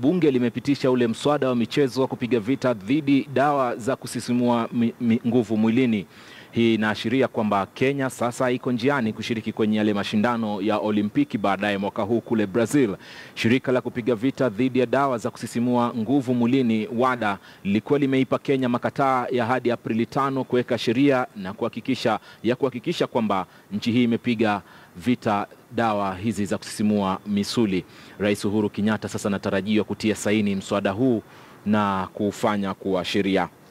bunge limepitisha ule mswada wa michezo wa kupiga vita dhidi dawa za kusisimua mi, mi, nguvu mwilini. Hii inaashiria kwamba Kenya sasa iko njiani kushiriki kwenye yale mashindano ya Olimpiki baadaye mwaka huu kule Brazil. Shirika la kupiga vita dhidi ya dawa za kusisimua nguvu mwilini WADA lilikuwa limeipa Kenya makataa ya hadi Aprili tano kuweka sheria na kuhakikisha ya kuhakikisha kwamba nchi hii imepiga vita dawa hizi za kusisimua misuli. Rais Uhuru Kenyatta sasa anatarajiwa kutia saini mswada huu na kuufanya kuwa sheria.